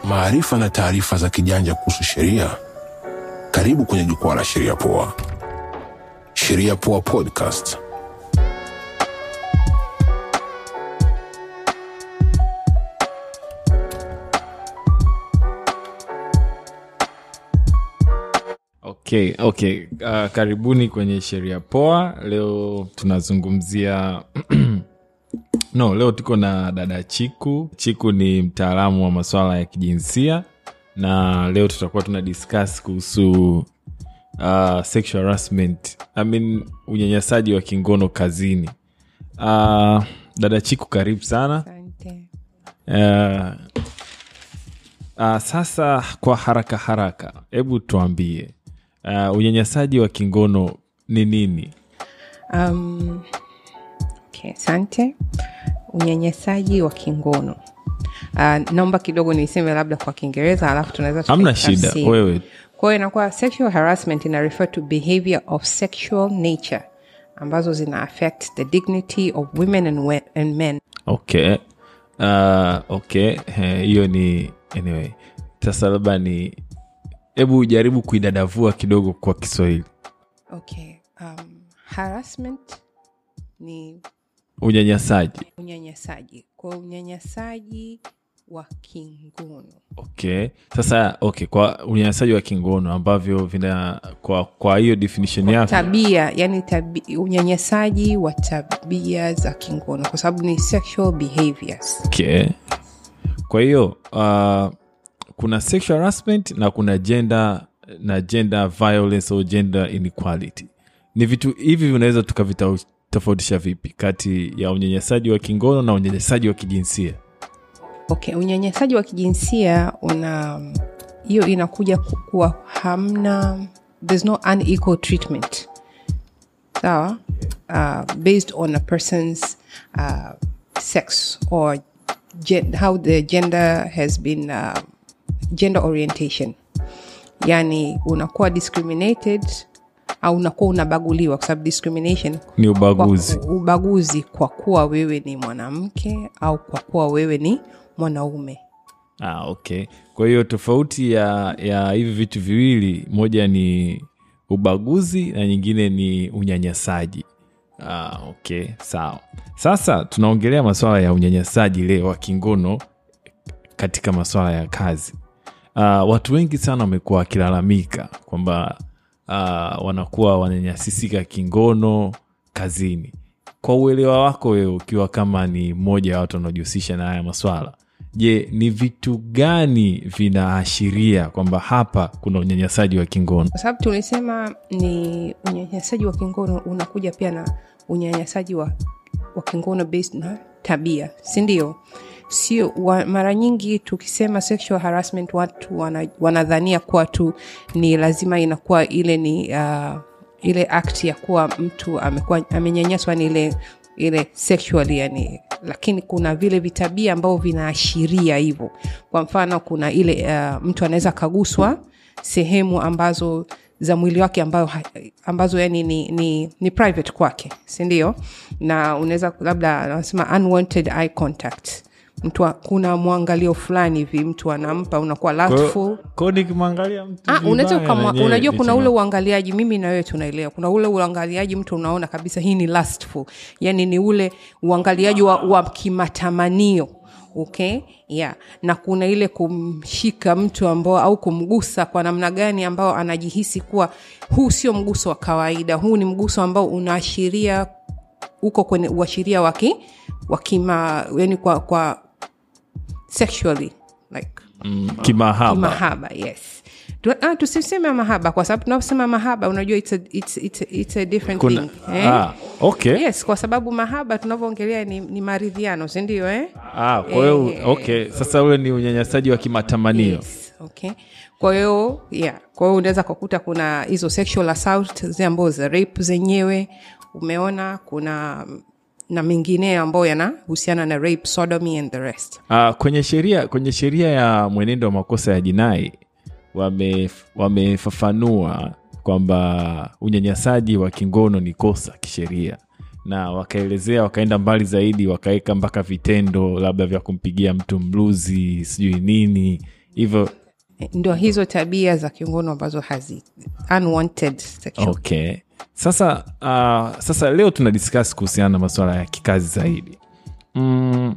maarifa na taarifa za kijanja kuhusu sheria. Karibu kwenye jukwaa la Sheria Poa. Sheria Poa Podcast. okay okay uh, karibuni kwenye sheria poa leo tunazungumzia no leo tuko na dada chiku chiku ni mtaalamu wa masuala ya kijinsia na leo tutakuwa tuna discuss kuhusu uh, sexual harassment I mean, unyanyasaji wa kingono kazini uh, dada chiku karibu sana Asante. uh, uh, sasa kwa haraka haraka hebu tuambie uh, unyanyasaji wa kingono ni nini Um, okay, asante. Unyanyasaji wa kingono. Uh, naomba kidogo niseme labda kwa Kiingereza alafu tunaweza hamna shida tukaitafsiri. wewe Kwa hiyo inakuwa sexual harassment ina refer to behavior of sexual nature ambazo zina affect the dignity of women and, we- and men. okay uh, okay Eh, hiyo ni anyway sasa labda ni hebu jaribu kuidadavua kidogo kwa kiswahili Okay. Um, harassment ni unyanyasaji unyanyasaji. Kwa hiyo unyanyasaji wa kingono. okay sasa okay kwa unyanyasaji wa kingono ambavyo vina kwa kwa hiyo definition yako tabia yani tabi, unyanyasaji wa tabia za kingono kwa sababu ni sexual behaviors okay. kwa hiyo uh, kuna sexual harassment na kuna gender na gender violence au gender inequality ni vitu hivi vinaweza tukavitofautisha vipi kati ya unyanyasaji wa kingono na unyanyasaji wa kijinsia okay unyanyasaji wa kijinsia una hiyo inakuja kuwa hamna there's no unequal treatment sawa uh, based on a person's uh, sex or gen- how the gender has been uh, gender orientation yani unakuwa discriminated au unakuwa unabaguliwa kwa sababu discrimination ni ubaguzi kwa, ubaguzi kwa kuwa wewe ni mwanamke au kwa kuwa wewe ni mwanaume ah, okay kwa hiyo tofauti ya ya hivi vitu viwili moja ni ubaguzi na nyingine ni unyanyasaji ah, okay sawa sasa tunaongelea masuala ya unyanyasaji leo wa kingono katika masuala ya kazi uh, watu wengi sana wamekuwa wakilalamika kwamba uh, wanakuwa wananyanyasisika kingono kazini kwa uelewa wako wewe ukiwa kama ni mmoja wa watu wanaojihusisha na haya maswala je ni vitu gani vinaashiria kwamba hapa kuna unyanyasaji wa kingono kwa sababu tulisema ni unyanyasaji wa kingono unakuja pia na unyanyasaji wa, wa kingono based na tabia sindio sio wa, mara nyingi tukisema sexual harassment watu wana, wanadhania kuwa tu ni lazima inakuwa ile ni uh, ile act ya kuwa mtu amekuwa amenyanyaswa ni ile ile sexually yani lakini kuna vile vitabia ambavyo vinaashiria hivyo kwa mfano kuna ile uh, mtu anaweza kaguswa sehemu ambazo za mwili wake ambayo, ha- ambazo yani ni, ni, ni private kwake sindio na unaweza labda anasema unwanted eye contact mtu wa- kuna mwangalio fulani hivi mtu anampa unakuwa lustful ko nikimwangalia mtu Ah, unaweza vibaya ukamwa- nanyewe unajua kuna nichema- ule uangaliaji mimi na wewe tunaelewa kuna ule uangaliaji mtu unaona kabisa hii ni lustful yani ni ule uangaliaji wa, wa kimatamanio okay yeah na kuna ile kumshika mtu ambao au kumgusa kwa namna gani ambao anajihisi kuwa huu sio mguso wa kawaida huu ni mguso ambao unaashiria uko kwenye uashiria waki wakima yani kwa, kwa sexually like mm, kimahaba mahaba yes Tu- ah, tusiseme mahaba kwa sababu tunaposema mahaba unajua it's a, it's, it's a, it's a different kuna thing eh? ah, okay yes kwa sababu mahaba tunavyoongelea ni, ni maridhiano sindio eh? ah, kwa hiyo Eh, okay sasa ule ni unyanyasaji wa kimatamanio yes. okay kwa hiyo yeah kwa hiyo unaweza kukuta kuna hizo sexual assault zi ambao za rape zenyewe umeona kuna na mengineyo ambayo yanahusiana na rape sodomy and the rest Ah, kwenye sheria kwenye sheria ya mwenendo wa makosa ya jinai wame- wamefafanua kwamba unyanyasaji wa kingono ni kosa kisheria na wakaelezea wakaenda mbali zaidi wakaweka mpaka vitendo labda vya kumpigia mtu mluzi sijui nini hivyo ndio hizo tabia za kingono ambazo hazi unwanted sexual okay sasa uh, sasa leo tuna discuss kuhusiana na masuala ya kikazi zaidi mm,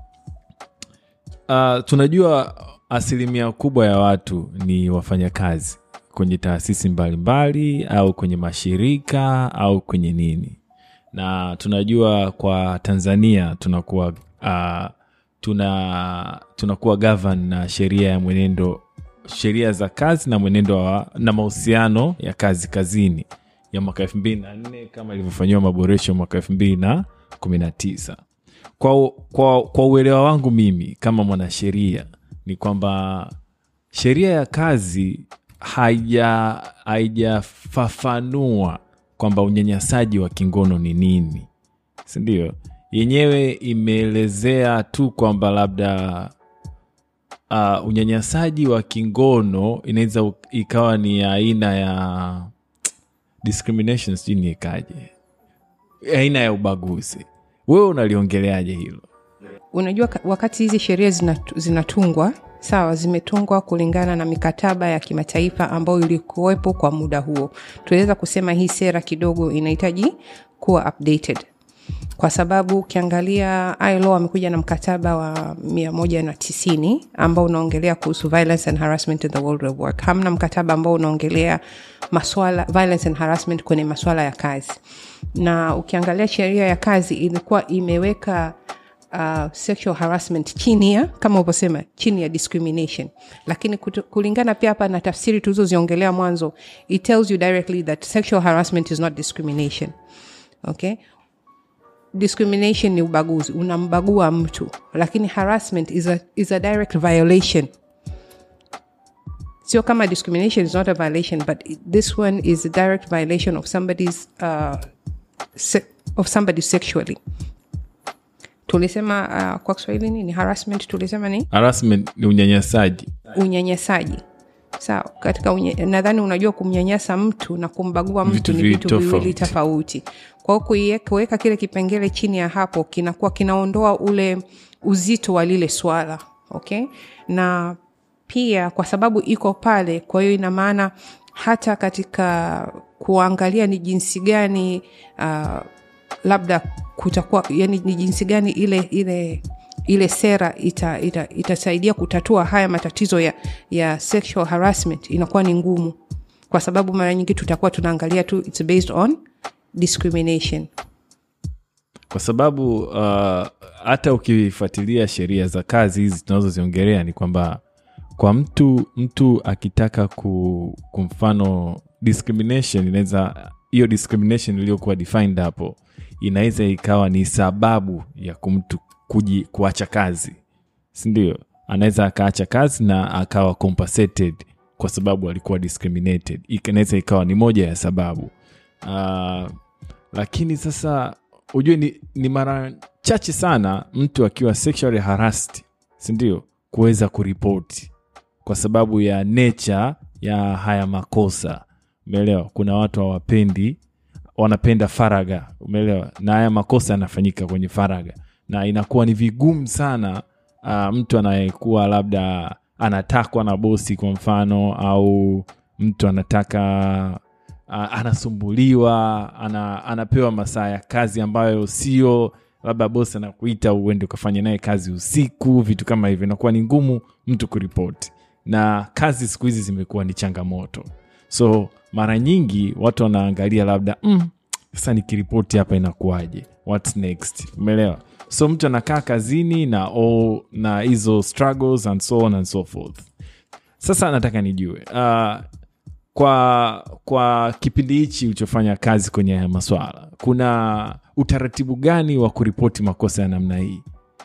uh, tunajua asilimia kubwa ya watu ni wafanyakazi kwenye taasisi mbalimbali au kwenye mashirika au kwenye nini na tunajua kwa tanzania tunakuwa uh, tuna tunakuwa govern na sheria ya mwenendo sheria za kazi na mwenendo wa, na mahusiano ya kazi kazini ya mwaka elfu mbili na nne kama ilivyofanyiwa maboresho mwaka elfu mbili na kumi na tisa kwa, kwa, kwa uelewa wangu mimi kama mwanasheria ni kwamba sheria ya kazi haija haijafafanua kwamba unyanyasaji wa kingono ni nini sindio yenyewe imeelezea tu kwamba labda uh, unyanyasaji wa kingono inaweza u- ikawa ni aina ya discrimination sijui niekaje aina ya ubaguzi wewe unaliongeleaje hilo unajua ka- wakati hizi sheria zinatu- zinatungwa sawa zimetungwa kulingana na mikataba ya kimataifa ambayo ilikuwepo kwa muda huo tunaweza kusema hii sera kidogo inahitaji kuwa updated kwa sababu ukiangalia ILO amekuja na mkataba wa 190 ambao unaongelea kuhusu violence and harassment in the world of work hamna mkataba ambao unaongelea maswala violence and harassment kwenye maswala ya kazi na ukiangalia sheria ya kazi ilikuwa imeweka uh, sexual harassment chini ya kama ulivyosema chini ya discrimination lakini kutu, kulingana pia hapa na tafsiri tulizoziongelea mwanzo it tells you directly that sexual harassment is not discrimination okay discrimination ni ubaguzi unambagua mtu lakini harassment is a, is a direct violation sio kama discrimination is not a violation but this one is a direct violation of somebody's uh, se- of somebody sexually tulisema uh, kwa kiswahili nini harassment tulisema ni harassment ni unyanyasaji unyanyasaji sawa katika unye, nadhani unajua kumnyanyasa mtu na kumbagua mtu Vitu ni viwili vitu viwili tofauti. tofauti kwa hiyo kuiweka- kuweka kile kipengele chini ya hapo kinakuwa kinaondoa ule uzito wa lile swala okay na pia kwa sababu iko pale kwa hiyo ina maana hata katika kuangalia ni jinsi gani uh, labda kutakuwa yani ni jinsi gani ile ile ile sera itasaidia ita, itasaidia kutatua haya matatizo ya, ya sexual harassment inakuwa ni ngumu kwa sababu mara nyingi tutakuwa tunaangalia tu it's based on discrimination kwa sababu uh, hata ukifuatilia sheria za kazi hizi tunazoziongelea ni kwamba kwa mtu mtu akitaka ku, ku mfano discrimination inaweza hiyo discrimination iliyokuwa defined hapo inaweza ikawa ni sababu ya kumtu kuji, kuacha kazi sindio anaweza akaacha kazi na akawa compensated kwa sababu alikuwa discriminated Ika- inaweza ikawa ni moja ya sababu uh, lakini sasa ujue ni, ni mara chache sana mtu akiwa sexually harassed sindio kuweza kuripoti kwa sababu ya nature ya haya makosa umeelewa kuna watu hawapendi wanapenda faraga umeelewa na haya makosa yanafanyika kwenye faraga na inakuwa ni vigumu sana uh, mtu anayekuwa labda anatakwa na bosi kwa mfano au mtu anataka uh, anasumbuliwa ana, anapewa masaa ya kazi ambayo sio labda bosi anakuita uende ukafanya naye kazi usiku vitu kama hivyo inakuwa ni ngumu mtu kuripoti na kazi siku hizi zimekuwa ni changamoto so mara nyingi watu wanaangalia labda mm, sasa nikiripoti hapa inakuwaje whats next umeelewa so mtu anakaa kazini na all, na hizo struggles and so on and so forth sasa nataka nijue uh, kwa kwa kipindi hichi ulichofanya kazi kwenye haya maswala kuna utaratibu gani wa kuripoti makosa ya namna hii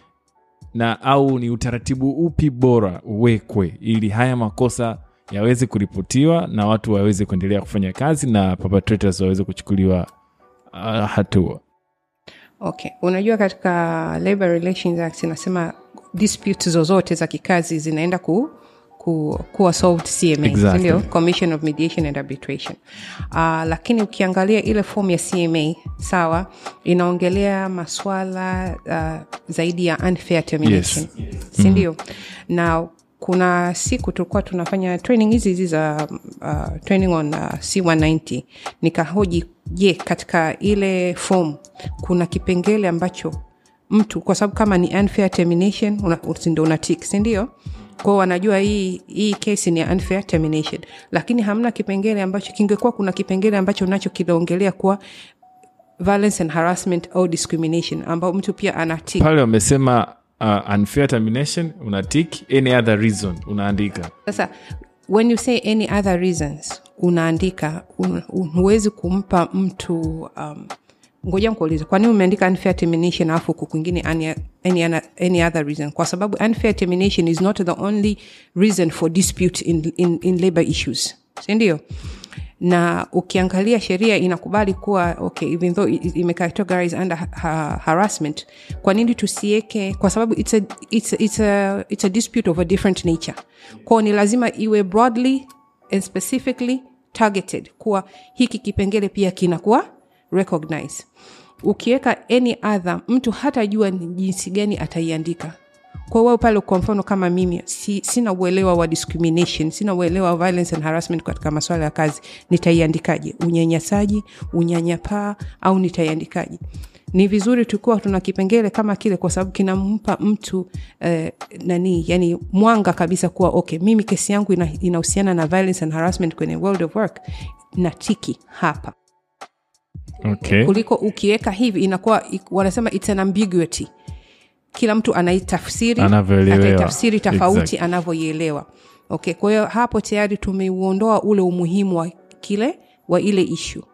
na au ni utaratibu upi bora uwekwe ili haya makosa yaweze kuripotiwa na watu waweze kuendelea kufanya kazi na perpetrators waweze kuchukuliwa uh, hatua okay unajua katika labor relations act inasema disputes zozote za kikazi zinaenda ku ku, kuwa solved cma Exactly. sindio? commission of mediation and arbitration uh, lakini ukiangalia ile form ya cma sawa inaongelea maswala uh, zaidi ya unfair termination Yes. sindio na kuna siku tulikuwa tunafanya training hizi hizi za uh, training on uh, c190 nikahoji je katika ile form kuna kipengele ambacho mtu kwa sababu kama ni unfair termination una, ndo una tick sindio kwao wanajua hii hii kesi ni unfair termination lakini hamna kipengele ambacho kingekuwa kuna kipengele ambacho nacho kinaongelea kuwa violence and harassment au discrimination ambao mtu pia ana tick pale wamesema uh, unfair termination una tick any other reason unaandika sasa when you say any other reasons unaandika un- un- huwezi kumpa mtu um, ngoja nkuulize kwa nini umeandika unfair termination alafu huku kwingine any, any, ana- any other reason kwa sababu unfair termination is not the only reason for dispute in, in, in labor issues sindio na ukiangalia sheria inakubali kuwa okay even though i- i- imecategorize under ha- ha- harassment kwa nini tusieke kwa sababu it's a, it's, a, it's, a, it's a dispute of a different nature kwao ni lazima iwe broadly and specifically targeted kuwa hiki kipengele pia kinakuwa recognize ukiweka any other mtu hatajua ni jinsi gani ataiandika kwa hiyo pale kwa mfano kama mimi si, sina uelewa wa discrimination sina uelewa wa violence and harassment katika masuala ya kazi nitaiandikaje unyanyasaji unyanyapaa au nitaiandikaje ni vizuri tukiwa tuna kipengele kama kile kwa sababu kinampa mtu eh, nani yani mwanga kabisa kuwa okay mimi kesi yangu ina- inahusiana na violence and harassment kwenye world of work na tiki hapa okay. kuliko ukiweka hivi inakuwa wanasema it's an ambiguity kila mtu anaitafsiri Anavyoelewa. ataitafsiri tofauti Exactly. anavyoielewa okay kwa hiyo hapo tayari tumeuondoa ule umuhimu wa kile wa ile ishu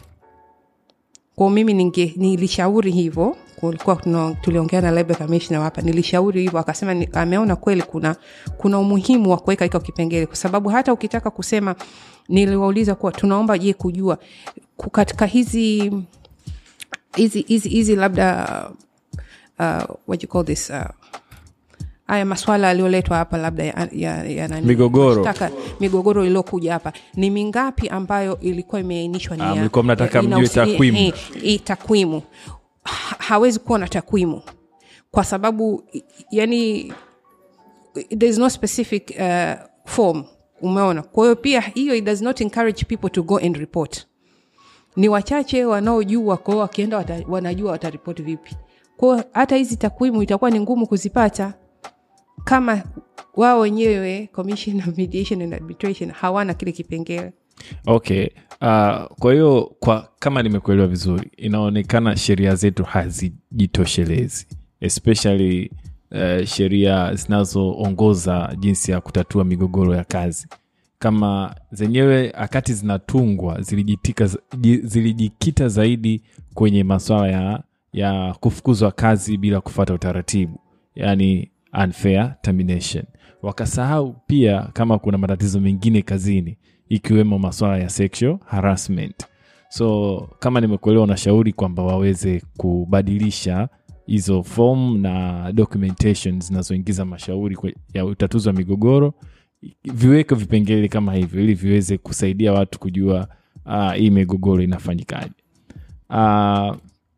kwao mimi ninge, nilishauri hivyo kulikuwa tuna- tuliongea na labor commissioner hapa nilishauri hivyo akasema ni, ameona kweli kuna kuna umuhimu wa kuweka iko kipengele kwa sababu hata ukitaka kusema niliwauliza kuwa tunaomba je kujua ku- katika hizi hizi hizi hizi labda uh, what you call this uh, haya maswala yaliyoletwa hapa labda ya, ya, ya nani? Migogoro. Mashtaka, migogoro iliyokuja hapa ni mingapi ambayo ilikuwa imeainishwa ni Ah, ya- mlikuwa mnataka mjue inahusi- takwimu. eh, eh, takwimu Ha- hawezi kuwa na takwimu kwa sababu i- yani there is no specific uh, form umeona kwa hiyo pia hiyo it does not encourage people to go and report ni wachache wanaojua kwao wakienda wata, wanajua wataripoti vipi kwao hata hizi takwimu itakuwa ni ngumu kuzipata kama wao wenyewe commission of mediation and arbitration hawana kile kipengele okay uh, kwa hiyo kwa kama nimekuelewa vizuri inaonekana sheria zetu hazijitoshelezi especially uh, sheria zinazoongoza jinsi ya kutatua migogoro ya kazi kama zenyewe akati zinatungwa zilijitika, ji- zilijikita zaidi kwenye maswala ya, ya kufukuzwa kazi bila kufata utaratibu yani unfair termination wakasahau pia kama kuna matatizo mengine kazini ikiwemo maswala ya sexual harassment so kama nimekuelewa unashauri kwamba waweze kubadilisha hizo form na documentation zinazoingiza mashauri kwe- ya utatuzi wa migogoro viweke vipengele kama hivyo ili viweze kusaidia watu kujua uh, hii migogoro inafanyikaje uh,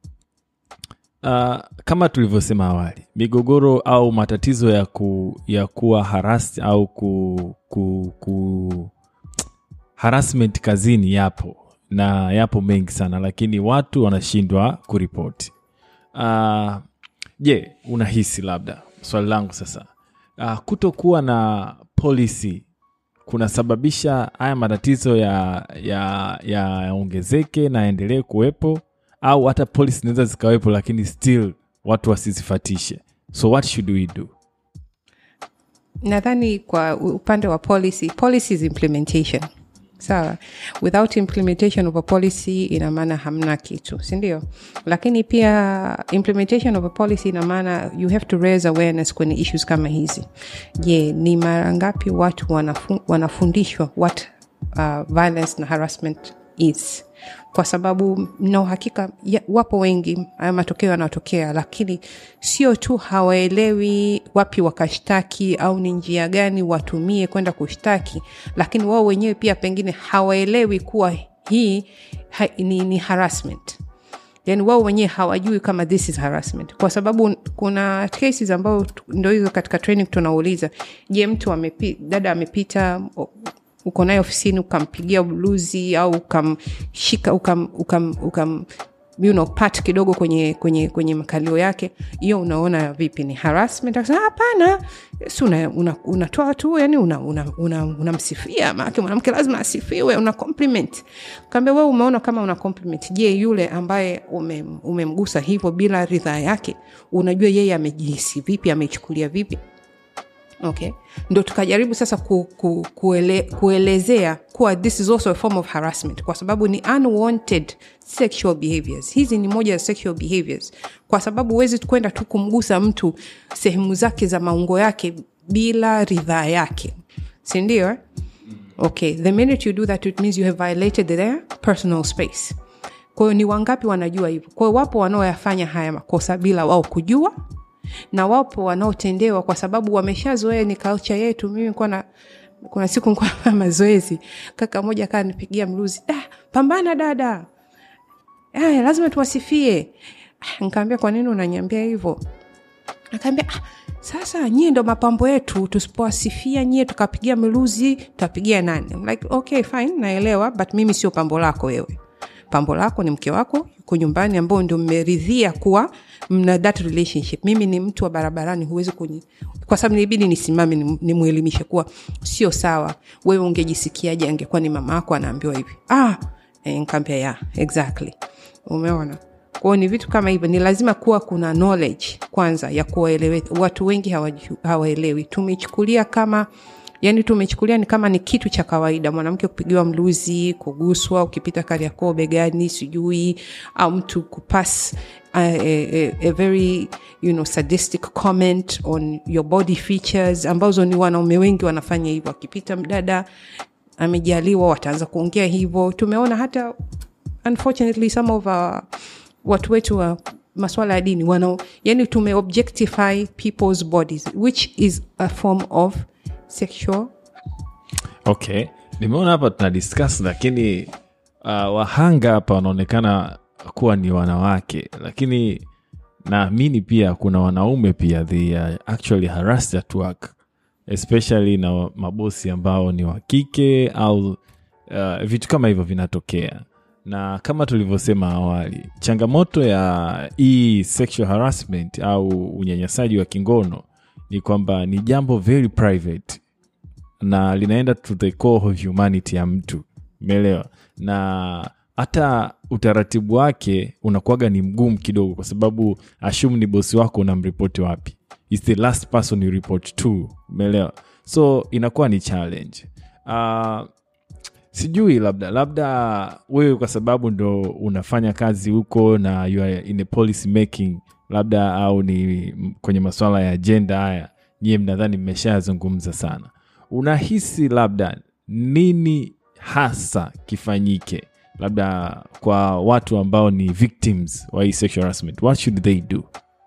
uh, kama tulivyosema awali migogoro au matatizo ya, ku, ya kuwa haras au ku, ku, ku harassment kazini yapo na yapo mengi sana lakini watu wanashindwa kuripoti uh, je unahisi labda swali langu sasa uh, kutokuwa na policy kunasababisha haya matatizo ya ya yaongezeke na yaendelee kuwepo au hata policy zinaweza zikawepo lakini still watu wasizifatishe so what should we do nadhani kwa upande wa policy policy is implementation sawa without implementation of a policy ina maana hamna kitu sindio lakini pia implementation of a policy ina maana you have to raise awareness kwenye issues kama hizi je ni mara ngapi watu wanafu, wanafundishwa what uh, violence na harassment is kwa sababu na uhakika ya, wapo wengi haya matokeo yanayotokea lakini sio tu hawaelewi wapi wakashtaki au ni njia gani watumie kwenda kushtaki lakini wao wenyewe pia pengine hawaelewi kuwa hii ha, ni, ni harassment yani wao wenyewe hawajui kama this is harassment kwa sababu kuna cases ambao tu- ndo hizo katika training tunauliza je mtu amepi, dada amepita o- uko naye ofisini ukampigia bluzi au ukamshika ukam, ukam, ukam you know, pat kidogo kwenye kwenye kwenye makalio yake hiyo unaona vipi ni harassment akasema hapana si una, una, unatoa tu yani unamsifia una, una, unamsifia, maanake mwanamke lazima asifiwe una compliment kaambia wewe umeona kama una compliment je yule ambaye umem- umemgusa hivyo bila ridhaa yake unajua yeye amejihisi vipi amechukulia vipi okay ndo tukajaribu sasa ku, ku, kuele, kuelezea kuwa this is also a form of harassment kwa sababu ni unwanted sexual behaviors hizi ni moja ya sexual behaviors kwa sababu huwezi kwenda tu kumgusa mtu sehemu zake za maungo yake bila ridhaa yake sindio eh? okay the minute you do that it means you have violated their personal space kwa hiyo ni wangapi wanajua hivyo kwa hiyo wapo wanaoyafanya haya makosa bila wao kujua na wapo wanaotendewa kwa sababu wameshazoea ni culture yetu mimi kuwa na kuna siku nikuwa na mazoezi kaka moja kaa nipigia mluzi da pambana dada aya lazima tuwasifie Ah, nikaambia kwa nini unanyambia hivyo akaambia ah, sasa nyie ndo mapambo yetu tusipowasifia nyie tukapigia miluzi tutapigia nani I'm like okay fine naelewa but mimi sio pambo lako wewe pambo lako ni mke wako yuko nyumbani ambao ndio mmeridhia kuwa mna that relationship mimi ni mtu wa barabarani huwezi kuni kwa sababu nilibidi nisimame nim- nimwelimishe kuwa sio sawa wewe ungejisikiaje angekuwa ni mama yako anaambiwa hivi ah eh, nkaambia ya exactly umeona kwao ni vitu kama hivyo ni lazima kuwa kuna knowledge kwanza ya kuwaelewe watu wengi hawaju- hawaelewi tumechukulia kama yani tumechukulia ni kama ni kitu cha kawaida mwanamke kupigiwa mluzi kuguswa ukipita kariakoo begani sijui au mtu kupas a, a, a very you know, sadistic comment on your body features ambazo ni wanaume wengi wanafanya hivyo akipita mdada amejaliwa wataanza kuongea hivyo tumeona hata unfortunately some of our, watu wetu wa maswala ya dini wana yani tumeobjectify people's bodies which is a form of sexual okay nimeona hapa tuna discuss lakini uh, wahanga hapa wanaonekana kuwa ni wanawake lakini naamini pia kuna wanaume pia they are actually harassed at work especially na mabosi ambao ni wa kike au uh, vitu kama hivyo vinatokea na kama tulivyosema awali changamoto ya hii sexual harassment au unyanyasaji wa kingono ni kwamba ni jambo very private na linaenda to the core of humanity ya mtu umeelewa na hata utaratibu wake unakuwaga ni mgumu kidogo kwa sababu ashum ni bosi wako unamripoti wapi is the last person you report to umeelewa so inakuwa ni challenge uh, sijui labda labda wewe kwa sababu ndo unafanya kazi huko na you are in a policy making labda au ni m- kwenye masuala ya ajenda haya nyie mnadhani mmeshayazungumza sana unahisi labda nini hasa kifanyike labda kwa watu ambao ni victims wa hii sexual harassment what should they do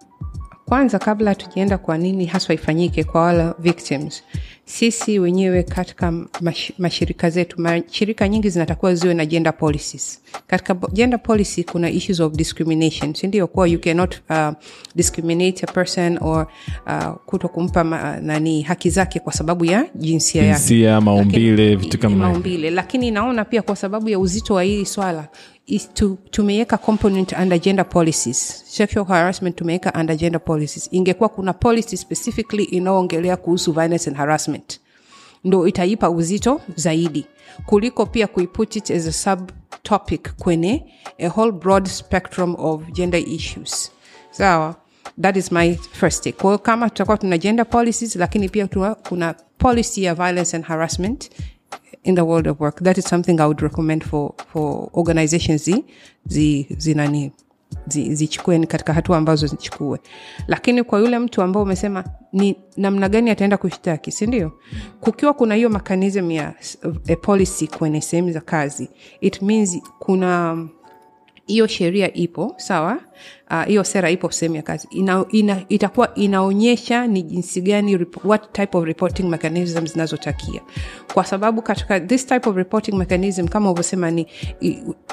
kwanza kabla tujaenda kwa nini haswa ifanyike kwa wala victims sisi wenyewe katika mash, mashirika zetu mashirika nyingi zinatakiwa ziwe na gender policies katika bo- gender policy kuna issues of discrimination sindio kuwa you cannot uh, discriminate a person or uh, kuto kumpa ma, nani haki zake kwa sababu ya jinsia yake jinsia maumbile Lakini- vitu kama hivyo maumbile lakini naona pia kwa sababu ya uzito wa hili swala is to, tumeweka component under gender policies sexual harassment tumeweka under gender policies ingekuwa kuna policy specifically inayoongelea kuhusu violence and harassment ndo itaipa uzito zaidi kuliko pia kuiput it as a subtopic kwenye a whole broad spectrum of gender issues sawa that is my first take kwa hiyo kama tutakuwa tuna gender policies lakini pia tuna, kuna policy ya violence and harassment in the world of work that is something i would recommend for, for organizations zi, zi, zi nani zi- zichukue ni katika hatua ambazo zichukue lakini kwa yule mtu ambao umesema ni namna gani ataenda kushtaki sindio kukiwa kuna hiyo mechanism ya s- a policy kwenye sehemu za kazi it means kuna hiyo sheria ipo sawa Ah, hiyo uh, sera ipo sehemu ya kazi ina, ina, itakuwa inaonyesha ni jinsi gani rep- what type of reporting mechanism zinazotakia kwa sababu katika this type of reporting mechanism kama ulivyosema ni i,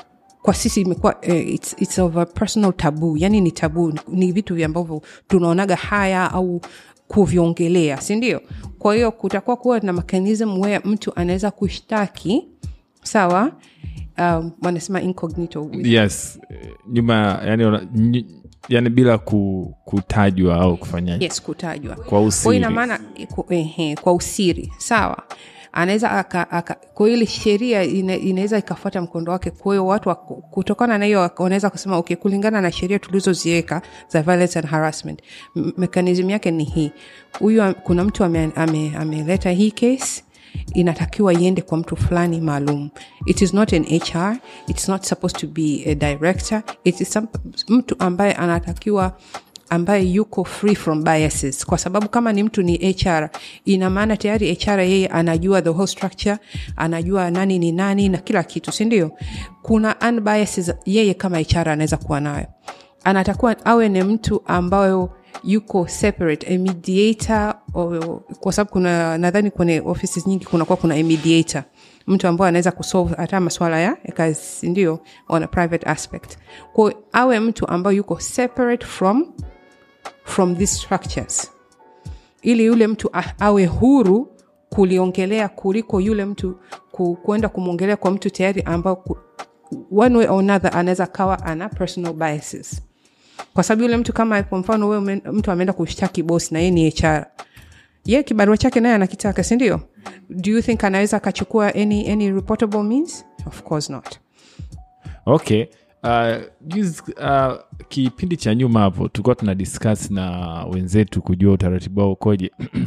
kwa sisi imekuwa eh, it's, it's of a personal taboo yani ni tabu ni vitu vya ambavyo tunaonaga haya au kuviongelea si ndio kwa hiyo kutakuwa kuwa na mechanism where mtu anaweza kushtaki sawa um, wanasema incognito yes eh, nyuma yani, ona- ny- yani bila ku, kutajwa au kufanyaje yes kutajwa kwa kwa hiyo usiri ina maana ku- ehe, kwa usiri sawa anaweza aka, aka kwa hiyo ile sheria ina, inaweza ikafuata mkondo wake kwa hiyo watu wa- kutokana na hiyo wanaweza kusema okay kulingana na sheria tulizoziweka za violence and harassment m- mechanism yake ni hii huyu am- kuna mtu ameleta ame, ameleta hii case inatakiwa iende kwa mtu fulani maalum it is not an hr it's not supposed to be a director it is some, mtu ambaye anatakiwa ambaye yuko free from biases kwa sababu kama ni mtu ni hr ina maana tayari hr yeye anajua the whole structure anajua nani ni nani na kila kitu si ndio kuna unbiases yeye kama hr anaweza kuwa nayo anatakuwa awe ni mtu ambayo yuko separate a mediator or, kwa sababu kuna nadhani kwenye offices nyingi kunakuwa kuna a mediator mtu ambaye anaweza kusolve hata maswala ya ya kazi ndio on a private aspect kwa awe mtu ambayo yuko separate from from these structures ili yule mtu a- awe huru kuliongelea kuliko yule mtu ku, kuenda kumwongelea kwa mtu tayari ambao ku, one way or another anaweza kawa ana personal biases kwa sababu yule mtu kama kwa mfano wewe ume- mtu ameenda kushtaki bosi na yeye ni hr ye kibarua chake naye anakitaka sindio do you think anaweza akachukua any, any reportable means of course not okay uh, juzi, uh, kipindi cha nyuma hapo tulikuwa tuna discuss na wenzetu kujua utaratibu wao ukoje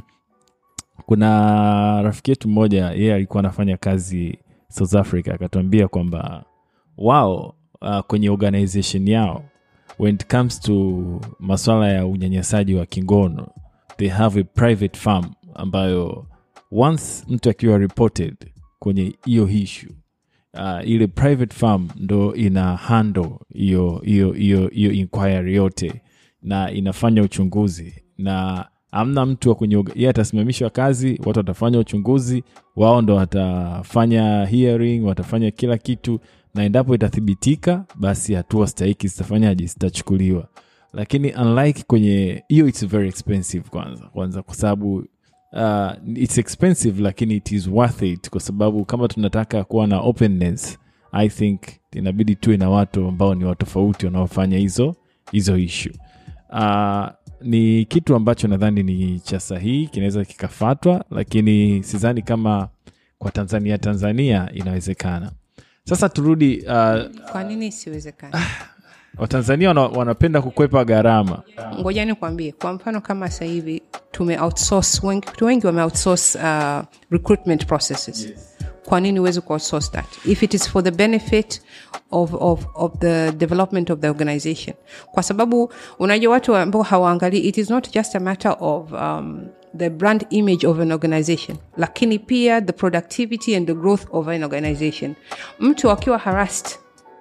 kuna rafiki yetu mmoja yeye alikuwa anafanya kazi south africa akatuambia kwamba wao uh, kwenye organization yao when it comes to maswala ya unyanyasaji wa kingono they have a private farm ambayo once mtu akiwa reported kwenye hiyo issue uh, ile private farm ndo ina handle hiyo hiyo hiyo hiyo inquiry yote na inafanya uchunguzi na amna mtu wa kwenye yeye atasimamishwa kazi watu watafanya uchunguzi wao ndo watafanya hearing watafanya kila kitu na endapo itathibitika basi hatua stahiki zitafanyaje zitachukuliwa lakini unlike kwenye hiyo its very expensive kwanza kwanza kwa sababu uh, its expensive lakini it is worth it kwa sababu kama tunataka kuwa na openness i think inabidi tuwe na watu ambao ni watofauti wanaofanya hizo hizo ishu uh, ni kitu ambacho nadhani ni cha sahihi kinaweza kikafatwa lakini sidhani kama kwa tanzania tanzania inawezekana sasa turudi uh, kwa nini isiwezekani watanzania wana, wanapenda kukwepa gharama ngoja nikwambie kwa mfano kama sasa hivi tume outsource wengi, watu wengi wame outsource uh, recruitment processes kwa nini huwezi ku outsource that if it is for the benefit of, of, of the development of the organization kwa sababu unajua watu ambao hawaangalii it is not just a matter of um, the brand image of an organization lakini pia the productivity and the growth of an organization mtu akiwa harassed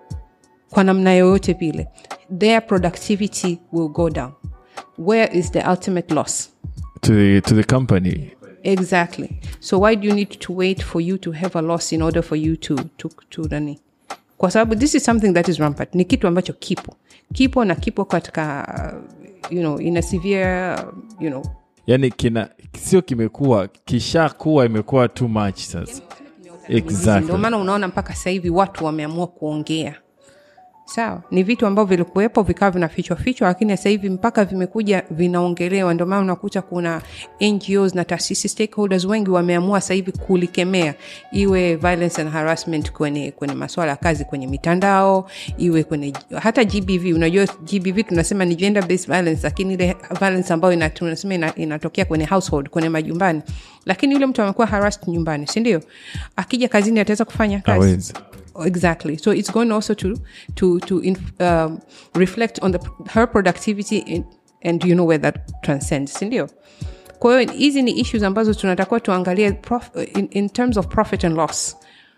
kwa namna yoyote vile their productivity will go down where is the ultimate loss to the, to the company exactly so why do you need to wait for you to have a loss in order for you to, to, to nani kwa sababu this is something that is rampant ni kitu ambacho kipo kipo na kipo katika uh, you know in a severe you know yani kina sio kimekuwa kishakuwa imekuwa too much sasa ndio exactly maana unaona mpaka sasa hivi watu wameamua kuongea sawa ni vitu ambavyo vilikuwepo vikawa vinafichwa fichwa lakini sasa hivi mpaka vimekuja vinaongelewa ndio maana unakuta kuna ngos na taasisi stakeholders wengi wameamua sasa hivi kulikemea iwe violence and harassment kwenye kwenye maswala ya kazi kwenye mitandao iwe kwenye hata gbv unajua gbv tunasema ni gender based violence lakini ile violence ambayo ina, tunasema ina, inatokea kwenye household kwenye majumbani lakini yule mtu amekuwa harassed nyumbani si ndio akija kazini ataweza kufanya kazi Hawezi. exactly so it's going also to to to inf, um, reflect on the her productivity in, and you know where that transcends sindio kwa hiyo hizi ni issues ambazo tunatakiwa tuangalie prof, in, in terms of profit and loss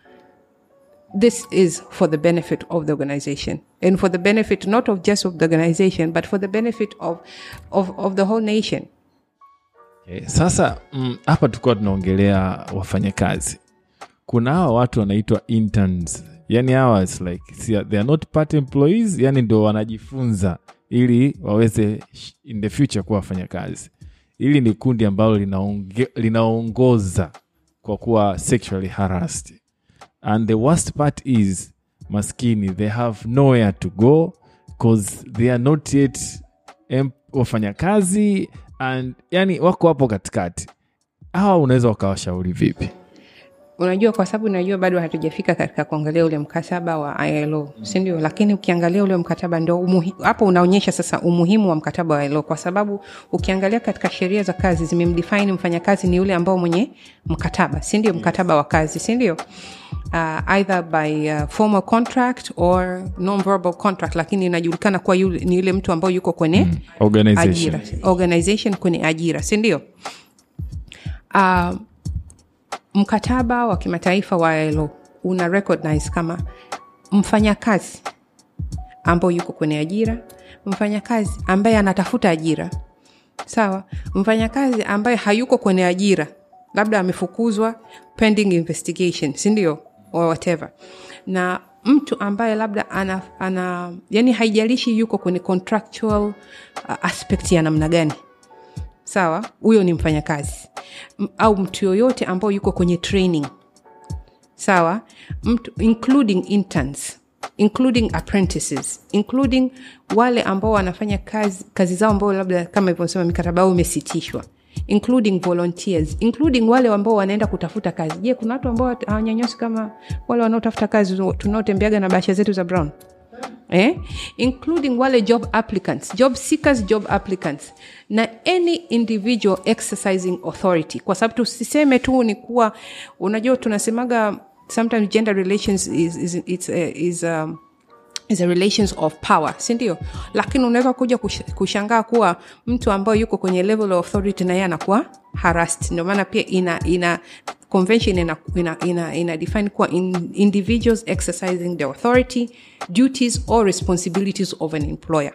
this is for the benefit of the organization and for the benefit not of just of the organization but for the benefit of of, of the whole nation Okay, sasa mm, hapa tulikuwa tunaongelea wafanyakazi kuna hawa watu wanaitwa interns yani hawa it's like si- they are not part employees yani ndo wanajifunza ili waweze sh- in the future kuwa wafanyakazi hili ni kundi ambalo linaonge- linaongoza kwa kuwa sexually harassed and the worst part is maskini they have nowhere to go cause they are not yet em- wafanyakazi and yani wako hapo katikati hawa unaweza wakawashauri vipi unajua kwa sababu najua bado hatujafika katika kuangalia ule mkataba wa ilo sindio lakini ukiangalia ule mkataba ndo umuhi- hapo unaonyesha sasa umuhimu wa mkataba wa ilo kwa sababu ukiangalia katika sheria za kazi zimemdefine mfanyakazi ni yule ambao mwenye mkataba sindio mkataba wa kazi sindio uh, either by uh, formal contract or non-verbal contract lakini inajulikana kuwa yule, ni yule mtu ambao yuko kwenye mm. organization ajira organization kwenye ajira sindio uh, mkataba wa kimataifa wa ILO una recognize kama mfanyakazi ambao yuko kwenye ajira mfanyakazi ambaye anatafuta ajira sawa mfanyakazi ambaye hayuko kwenye ajira labda amefukuzwa pending investigation sindio or whatever na mtu ambaye labda ana, ana yani haijalishi yuko kwenye contractual uh, aspect ya namna gani sawa huyo ni mfanyakazi M- au mtu yoyote ambao yuko kwenye training sawa mtu, including interns including apprentices including wale ambao wanafanya kazi, kazi zao ambao labda kama ilivyosema mikataba yao imesitishwa including volunteers including wale ambao wanaenda kutafuta kazi je kuna watu ambao hawanyanyasi kama wale wanaotafuta kazi tunaotembeaga na bahasha zetu za brown eh? including wale job applicants job seekers job applicants na any individual exercising authority kwa sababu tusiseme tu ni kuwa unajua tunasemaga sometimes gender relations is, is, it's, uh, is um, is a relations of power sindio lakini unaweza kuja kush- kushangaa kuwa mtu ambayo yuko kwenye level of authority na yeye anakuwa harassed ndio maana pia ina ina convention ina, ina, ina, ina define kuwa in, individuals exercising the authority duties or responsibilities of an employer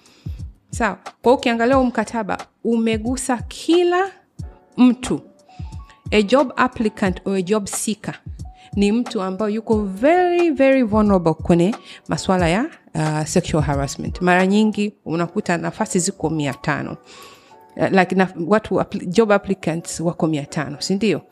sawa kwa ukiangalia huu mkataba umegusa kila mtu a job applicant or a job seeker ni mtu ambayo yuko very very vulnerable kwenye maswala ya uh, sexual harassment mara nyingi unakuta nafasi ziko mia tano Uh, like na, watu appli- job applicants wako mia tano sindio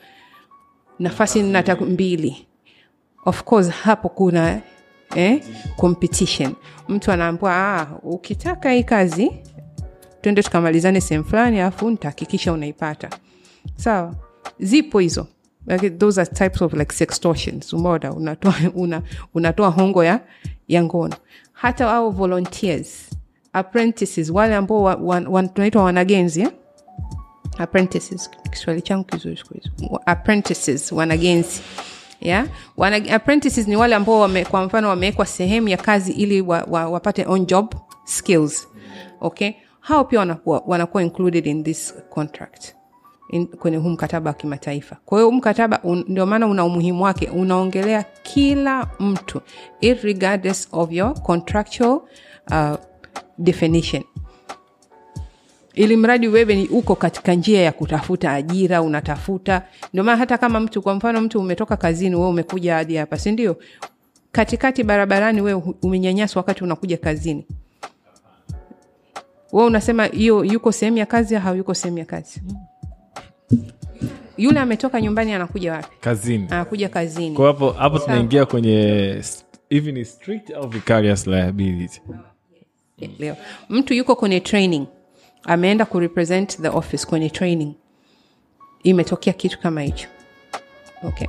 nafasi nata mbili of course hapo kuna eh, competition mtu anaambua ah, ukitaka hii kazi twende tukamalizane sehemu fulani alafu nitahakikisha unaipata sawa zipo hizo like, those are types of like sextortions umeona unatoa, una, unatoa hongo ya, ya ngono hata au volunteers apprentices wale ambao wa, wa, wa, tunaitwa wanagenzi eh? apprentices kiswahili changu kizuri siku hizi apprentices wanagenzi yeah? Wana, apprentices ni wale ambao wame, kwa mfano wamewekwa sehemu ya kazi ili wa, wa, wapate on job skills okay hao pia wanakuwa, wanakuwa included in this contract in, kwenye huu mkataba wa kimataifa kwa hiyo huu mkataba un, ndio maana una umuhimu wake unaongelea kila mtu regardless of your contractual uh, definition ili mradi wewe ni uko katika njia ya kutafuta ajira unatafuta ndio maana hata kama mtu kwa mfano mtu umetoka kazini we umekuja hadi hapa si ndio katikati barabarani we umenyanyaswa wakati unakuja kazini we unasema hiyo yuko sehemu ya kazi au yuko sehemu ya kazi yule ametoka nyumbani anakuja wapi kazini anakuja kazini kwa hapo hapo tunaingia kwenye st- hivi ni strict au vicarious liability leo mtu yuko kwenye training ameenda kurepresent the office kwenye training imetokea kitu kama hicho okay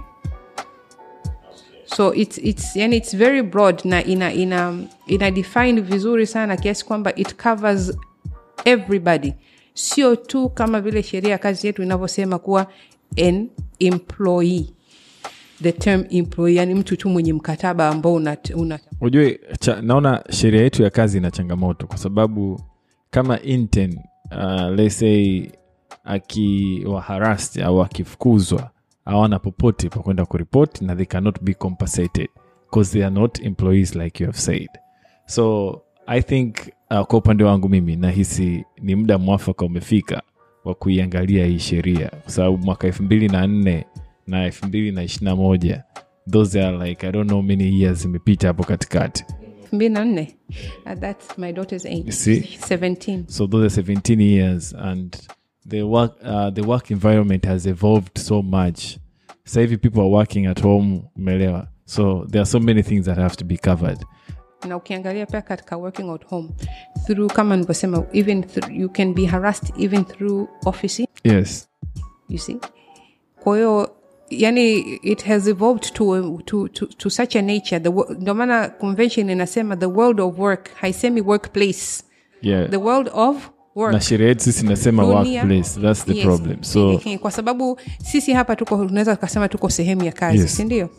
so it's, it's, yani it's very broad na ina, ina, ina define vizuri sana kiasi kwamba it covers everybody sio tu kama vile sheria ya kazi yetu inavyosema kuwa an employee the term employee yani mtu tu mwenye mkataba ambao una, una ujue cha, naona sheria yetu ya kazi ina changamoto kwa sababu kama intern uh, let's say akiwa harassed au akifukuzwa hawana popote pa kwenda kuripoti na they cannot be compensated because they are not employees like you have said so i think uh, kwa upande wangu mimi nahisi ni muda mwafaka umefika wa kuiangalia hii sheria kwa sababu mwaka elfu mbili na nne na elfu mbili na ishiri na moja those are like i don't know many years imepita hapo katikati elfu mbili na nne Uh, that's my daughter's age You see? 17 so those are 17 years and the work uh, the work environment has evolved so much sasa hivi people are working at home umeelewa so there are so many things that have to be covered na ukiangalia pia katika working at home through kama nilivyosema even through, you can be harassed even through office yes you see kwa hiyo yani it has evolved to, to, to, to such a nature The wo- ndio maana convention inasema the world of work haisemi workplace yeah the world of work na sheria yetu sisi nasema Dunia- workplace that's the Yes. problem so Ehe, kwa sababu sisi hapa tuko tunaweza tukasema tuko sehemu ya kazi Yes. sindio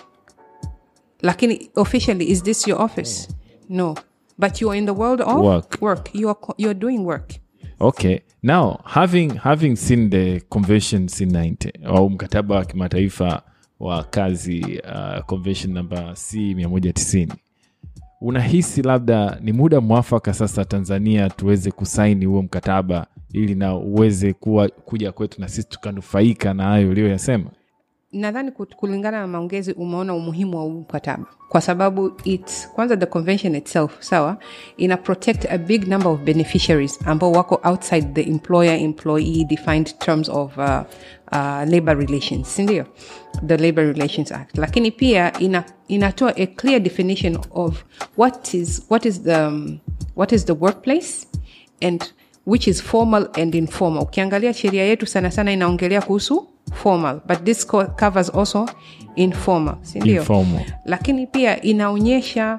lakini officially is this your office no but you are in the world of Work. work. You, are, co- you are doing work okay now having having seen the convention c90 au mkataba wa kimataifa wa kazi uh, convention number c 190 unahisi labda ni muda mwafaka sasa tanzania tuweze kusaini huo mkataba ili na uweze kuwa kuja kwetu na sisi tukanufaika na hayo uliyoyasema nadhani kut- kulingana na maongezi umeona umuhimu wa huu mkataba kwa sababu it's, kwanza the convention itself sawa ina protect a big number of beneficiaries ambao wako outside the employer employee defined terms of uh, uh, labor relations sindio the labor relations act lakini pia ina, inatoa a clear definition of what is, what is, the, um, what is the workplace and which is formal and informal ukiangalia sheria yetu sana sana inaongelea kuhusu formal but this co- covers also informal sindio Informal. lakini pia inaonyesha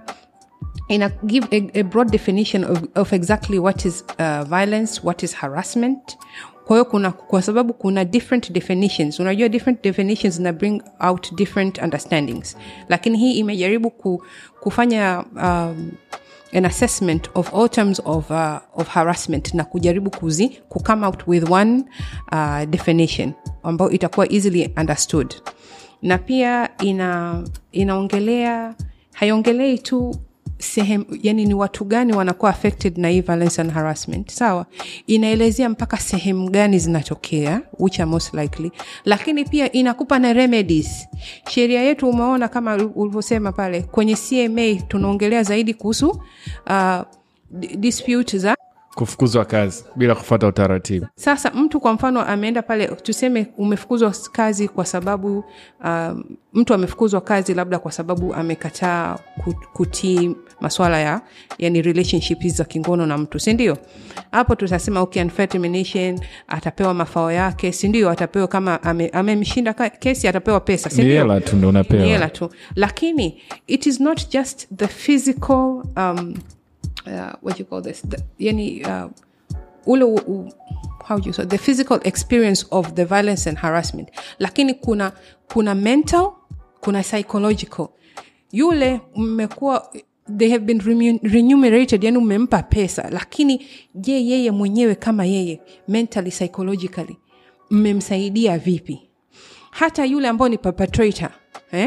ina give a, a broad definition of, of exactly what is uh, violence what is harassment kwa hiyo kuna kwa sababu kuna different definitions unajua different definitions na bring out different understandings lakini hii imejaribu ku, kufanya um, an assessment of all terms of, uh, of harassment na kujaribu kuzi ku come out with one uh, definition ambayo itakuwa easily understood na pia ina inaongelea haiongelei tu sehemu yani ni watu gani wanakuwa affected na hii violence and harassment sawa inaelezea mpaka sehemu gani zinatokea which are most likely lakini pia inakupa na remedies sheria yetu umeona kama ulivyosema pale kwenye cma tunaongelea zaidi kuhusu uh, di- dispute za kufukuzwa kazi bila kufata utaratibu sasa mtu kwa mfano ameenda pale tuseme umefukuzwa kazi kwa sababu um, mtu amefukuzwa kazi labda kwa sababu amekataa ku- kutii maswala ya yani relationship hizi za kingono na mtu sindio hapo tutasema okay, unfair termination atapewa mafao yake sindio atapewa kama ame- amemshinda ame kesi atapewa pesa ni sindio hela tu ndo ni unapewa hela tu lakini it is not just the physical um, uh, what you call this the, yani uh, ule u, u, how do you say the physical experience of the violence and harassment lakini kuna kuna mental kuna psychological yule mmekuwa they have been remun- remunerated yani umempa pesa lakini je yeye mwenyewe kama yeye mentally psychologically mmemsaidia vipi hata yule ambao ni perpetrator eh?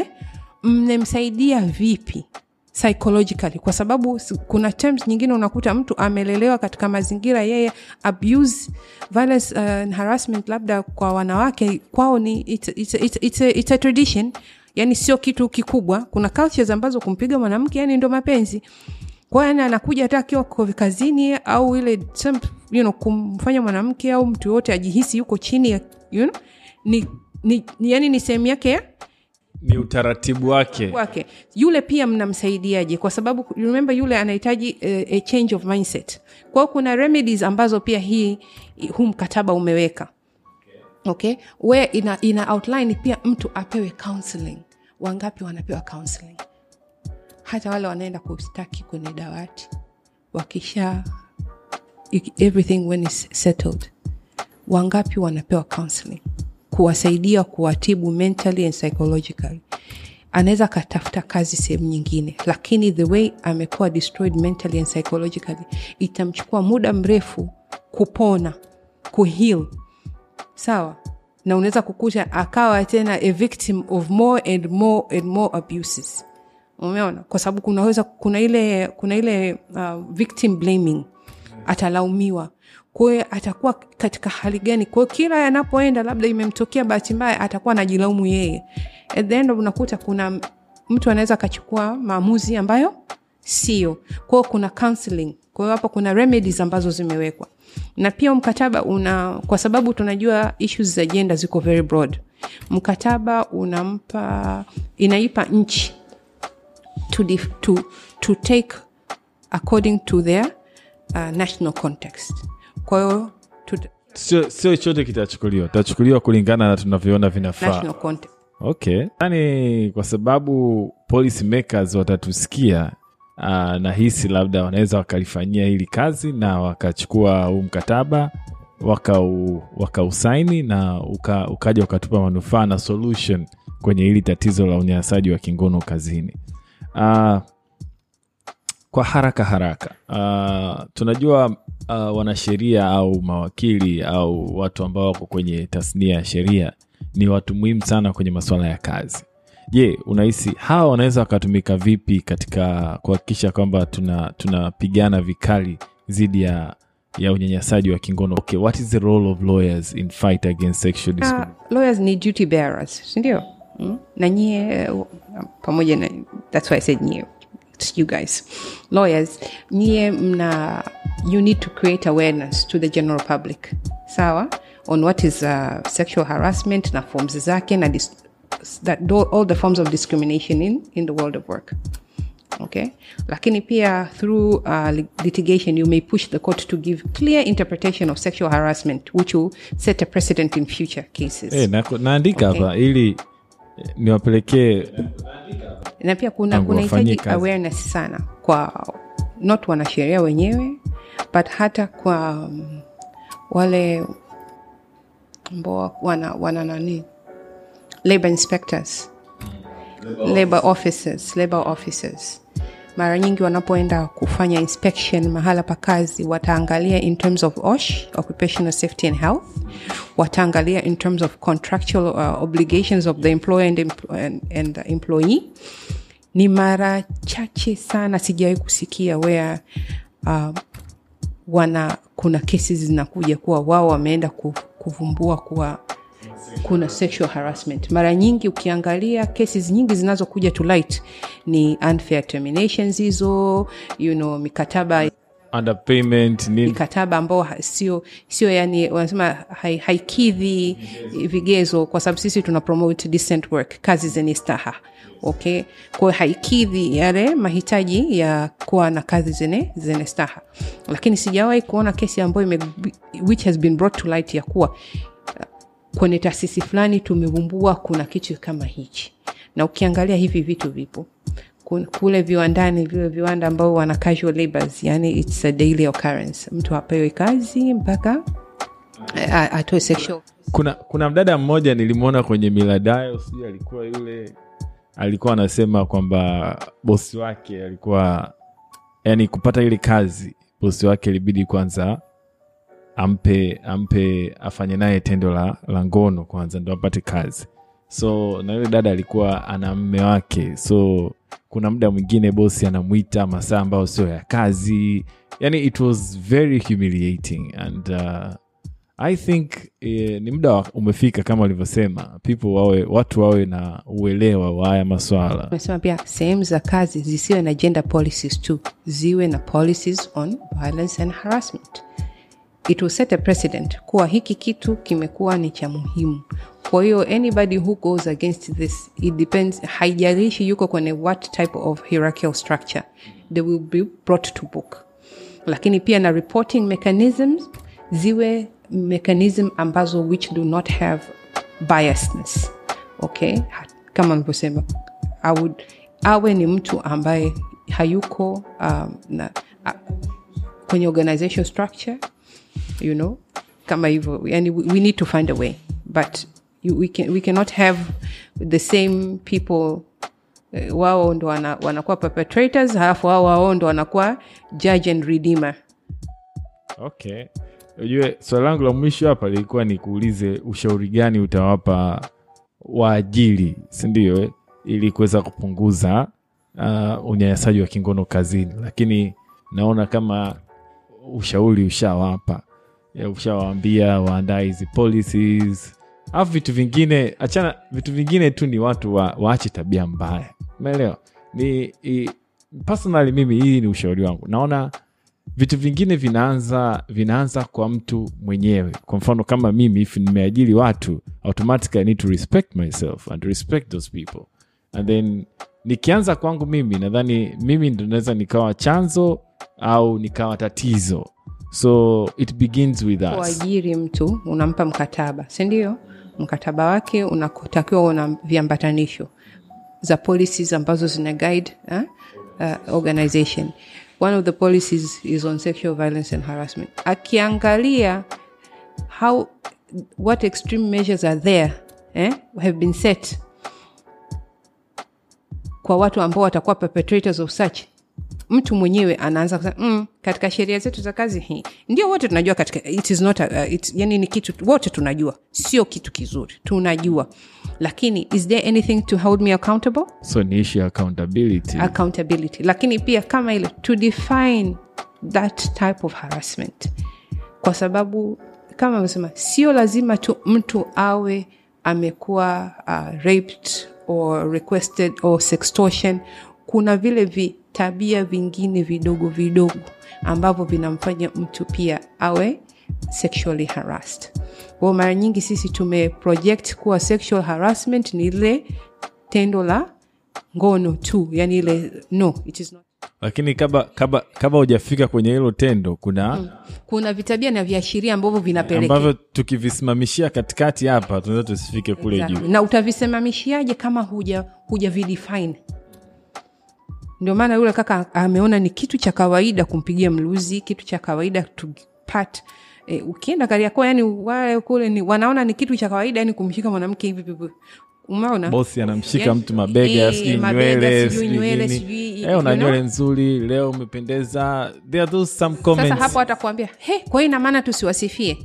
mnemsaidia vipi psychologically kwa sababu s- kuna terms nyingine unakuta mtu amelelewa katika mazingira yeye abuse violence uh, and harassment labda kwa wanawake kwao ni it's, it's, it's, it's, a, it's a tradition yani sio kitu kikubwa kuna cultures ambazo kumpiga mwanamke yani ndo mapenzi kwa hiyo yani anakuja hata akiwa ko- kazini au ile some, you know, kumfanya mwanamke au mtu yoyote ajihisi yuko chini ya you know, ni, ni, ni yani ni sehemu yake ya ni utaratibu wake wake yule pia mnamsaidiaje kwa sababu remember yule anahitaji uh, a change of mindset kwa hiyo kuna remedies ambazo pia hii huu mkataba umeweka okay where ina, ina outline pia mtu apewe counseling wangapi wanapewa counseling hata wale wanaenda kustaki kwenye dawati wakisha everything when is settled wangapi wanapewa counseling kuwasaidia kuwatibu mentally and psychologically anaweza akatafuta kazi sehemu nyingine lakini the way amekuwa destroyed mentally and psychologically itamchukua muda mrefu kupona kuheal sawa na unaweza kukuta akawa tena a victim of more and more and more abuses umeona kwa sababu kunaweza kuna ile kuna ile uh, victim blaming atalaumiwa kwa hiyo atakuwa katika hali gani kwa hiyo kila anapoenda labda imemtokea bahati mbaya atakuwa anajilaumu yeye at the end of unakuta kuna mtu anaweza akachukua maamuzi ambayo sio kwao kuna counseling kwa hiyo hapo kuna remedies ambazo zimewekwa na pia mkataba una kwa sababu tunajua issues za jenda ziko very broad mkataba unampa inaipa nchi to, dif, to, to take according to their uh, national context kwa hiyo to the sio sio chote kitachukuliwa tachukuliwa kulingana na tunavyoona vinafaa national context okay yani kwa sababu policy makers watatusikia uh, nahisi labda wanaweza wakalifanyia hili kazi na wakachukua huu mkataba wakau- wakausaini na uka, ukaja ukatupa manufaa na solution kwenye hili tatizo la unyanyasaji wa kingono kazini uh, kwa haraka haraka uh, tunajua uh, wanasheria au mawakili au watu ambao wako kwenye tasnia ya sheria ni watu muhimu sana kwenye masuala ya kazi je unahisi hawa wanaweza wakatumika vipi katika kuhakikisha kwamba tuna tunapigana vikali dhidi ya ya unyanyasaji wa kingono okay, what is the role of lawyers in fight against sexual uh, discrimination lawyers ni duty bearers sindio mm? na nyie uh, pamoja na that's why i said nyie it's you guys lawyers nyie mna you need to create awareness to the general public sawa on what is uh, sexual harassment na forms zake na dis- that do- all the forms of discrimination in, in the world of work okay lakini pia through uh, lit- litigation you may push the court to give clear interpretation of sexual harassment which will set a precedent in future cases Eh, na, naandika Okay. hapa ili eh, niwapelekee na pia kuna Tangu wafanyie kunahitaji kazi. awareness sana kwa not wanasheria wenyewe but hata kwa um, wale ambao wana, wana nani labor inspectors labor officers labor officers mara nyingi wanapoenda kufanya inspection mahala pa kazi wataangalia in terms of osh occupational safety and health wataangalia in terms of contractual uh, obligations of the employer and, empl- and, and the employee ni mara chache sana sijawahi kusikia where uh, wana kuna kesi zinakuja kuwa wao wameenda ku- kuvumbua kuwa kuna sexual harassment mara nyingi ukiangalia cases nyingi zinazokuja to light ni unfair terminations hizo you know, mikataba underpayment nini mikataba ambao ha- sio sio yani wanasema hai- haikidhi vigezo kwa sababu sisi tuna promote decent work kazi zenye staha okay kwayo haikidhi yale mahitaji ya kuwa na kazi zenye zenye staha lakini sijawahi kuona kesi ambayo ime, which has been brought to light ya kuwa kwenye taasisi fulani tumevumbua kuna kitu kama hichi na ukiangalia hivi vitu vipo Kun- kule viwandani vile viwanda ambao wana casual labors yani it's a daily occurrence mtu apewe kazi mpaka a- atoe sexual kuna kuna mdada mmoja nilimwona kwenye miladayo sijui alikuwa yule alikuwa anasema kwamba bosi wake alikuwa yani kupata ile kazi bosi wake ilibidi kwanza ampe ampe afanye naye tendo la, la ngono kwanza ndo apate kazi so na yule dada alikuwa ana mme wake so kuna muda mwingine bosi anamwita masaa ambayo sio ya kazi yani it was very humiliating and uh, i think eh, ni muda wa- umefika kama walivyosema people wawe watu wawe na uelewa wa haya maswala tumesema pia sehemu za kazi zisiwe na gender policies tu ziwe na policies on violence and harassment it will set a precedent kuwa hiki kitu kimekuwa ni cha muhimu kwa hiyo anybody who goes against this it depends haijalishi yuko kwenye what type of hierarchical structure they will be brought to book lakini pia na reporting mechanisms ziwe mechanism ambazo which do not have biasness okay Ha- kama nilivyosema I would- awe ni mtu ambaye hayuko um, na, a, kwenye organization structure you know kama hivyo yani we, we need to find a way but you, we, can, we cannot have the same people eh, wao ndo wana, wanakuwa perpetrators halafu wao wao ndo wanakuwa judge and redeemer okay ujue swali langu la mwisho hapa lilikuwa ni kuulize ushauri gani utawapa waajiri sindio eh? ili kuweza kupunguza uh, unyanyasaji wa kingono kazini lakini naona kama ushauri ushawapa Ya, ushawaambia waandaa hizi policies alafu vitu vingine achana vitu vingine tu ni watu wa, waache tabia mbaya umeelewa ni i, personally mimi hii ni ushauri wangu naona vitu vingine vinaanza vinaanza kwa mtu mwenyewe kwa mfano kama mimi if nimeajiri watu automatically I need to respect myself and respect those people and then nikianza kwangu mimi nadhani mimi ndo naweza nikawa chanzo au nikawa tatizo so it begins with us kuajiri mtu unampa mkataba sindio mkataba wake unatakiwa una viambatanisho za policies ambazo zina guide eh, uh, organization one of the policies is on sexual violence and harassment akiangalia how what extreme measures are there eh, have been set kwa watu ambao watakuwa perpetrators of such mtu mwenyewe anaanza kusema mm, katika sheria zetu za kazi hii ndio wote tunajua katika it is not a, uh, it, yani ni kitu wote tunajua sio kitu kizuri tunajua lakini is there anything to hold me accountable so ni issue ya accountability accountability lakini pia kama ile to define that type of harassment kwa sababu kama amesema sio lazima tu mtu awe amekuwa uh, raped or requested or sextortion kuna vile vitabia vingine vidogo vidogo ambavyo vinamfanya mtu pia awe sexually harassed kwao mara nyingi sisi tumeproject kuwa sexual harassment ni ile tendo la ngono tu yani ile no it is not lakini kaba kaba kaba hujafika kwenye hilo tendo kuna kuna vitabia na viashiria ambavyo vinapelekea ambavyo tukivisimamishia katikati hapa tunaweza tusifike kule Exactly. juu na utavisimamishiaje kama huja huja videfine ndio maana yule kaka ameona ni kitu cha kawaida kumpigia mluzi kitu cha kawaida to pat e, ukienda kariako yani wale kule ni wanaona ni kitu cha kawaida yani kumshika mwanamke hivi hivi umeona bosi anamshika Yani, mtu mabega eh, sijui mabega, nywele sijui sijui nywele, nini. sijui, Eh, una you know? nywele nzuri leo umependeza there are those some comments sasa hapo atakuambia he kwa hiyo ina maana tusiwasifie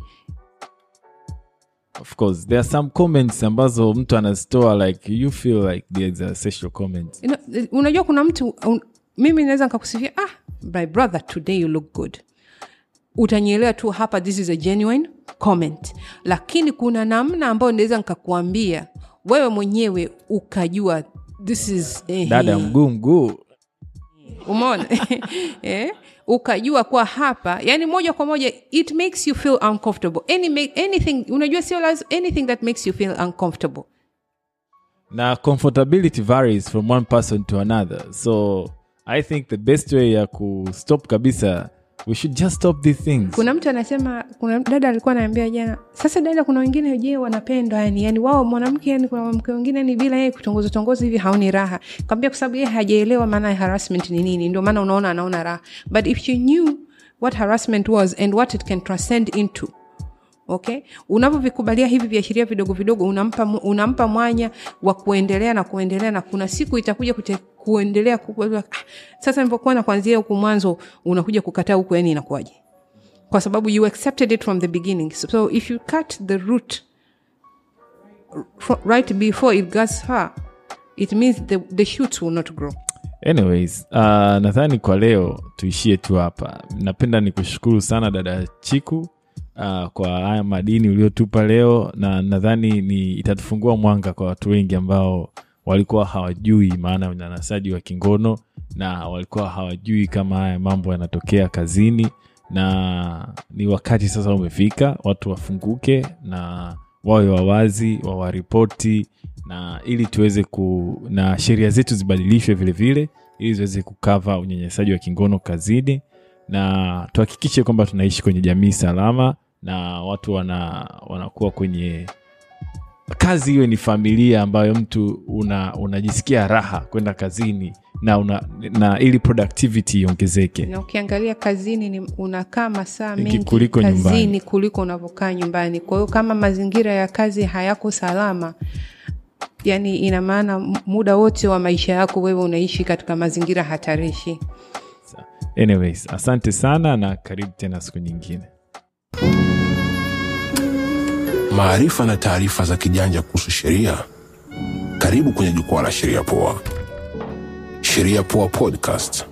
of course there are some comments ambazo mtu anazitoa like you feel like there's a sexual comment You know, unajua kuna mtu un, mimi naweza nikakusifia ah my brother today you look good utanielewa tu hapa this is a genuine comment lakini kuna namna ambayo naweza nikakuambia wewe mwenyewe ukajua this is eh, dada mguu mguu umeona eh? ukajua kwa hapa yani moja kwa moja it makes you feel uncomfortable Any, make, anything unajua sio lazima anything that makes you feel uncomfortable na comfortability varies from one person to another so i think the best way ya kustop kabisa we should just stop these things kuna mtu anasema kuna dada alikuwa anaambia jana sasa dada kuna wengine je wanapendwa yani yani wao mwanamke yani kuna mwanamke wengine ni bila yeye kutongoza tongoza hivi haoni raha kwambia kwa sababu yeye hajaelewa maana ya harassment ni nini ndio maana unaona anaona raha but if you knew what harassment was and what it can transcend into okay unavyovikubalia hivi viashiria vidogo vidogo unampa, mu- unampa mwanya wa kuendelea na kuendelea na kuna siku itakuja kute, kuendelea kukua, ah, sasa nilipokuwa na kuanzia huku mwanzo unakuja kukataa huku yani inakuwaje kwa sababu you accepted it from the beginning so if you cut the root r- right before it gets far it means the, the shoots will not grow anyways uh, nadhani kwa leo tuishie tu hapa napenda nikushukuru sana dada chiku uh, kwa haya madini uliotupa leo na nadhani ni itatufungua mwanga kwa watu wengi ambao walikuwa hawajui maana ya unyanyasaji wa kingono na walikuwa hawajui kama haya mambo yanatokea kazini na ni wakati sasa umefika watu wafunguke na wawe wawazi wawaripoti na ili tuweze ku na sheria zetu zibadilishwe vile vile ili ziweze kukava unyanyasaji wa kingono kazini na tuhakikishe kwamba tunaishi kwenye jamii salama na watu wana wanakuwa kwenye kazi iwe ni familia ambayo mtu una unajisikia raha kwenda kazini na, una, na ili productivity iongezeke na ukiangalia kazini ni unakaa masaa Mengi mengi kuliko kazini nyumbani. kuliko unavyokaa nyumbani kwa hiyo kama mazingira ya kazi hayako salama yani ina maana m- muda wote wa maisha yako wewe unaishi katika mazingira hatarishi anyways asante sana na karibu tena siku nyingine maarifa na taarifa za kijanja kuhusu sheria karibu kwenye jukwaa la sheria poa sheria poa podcast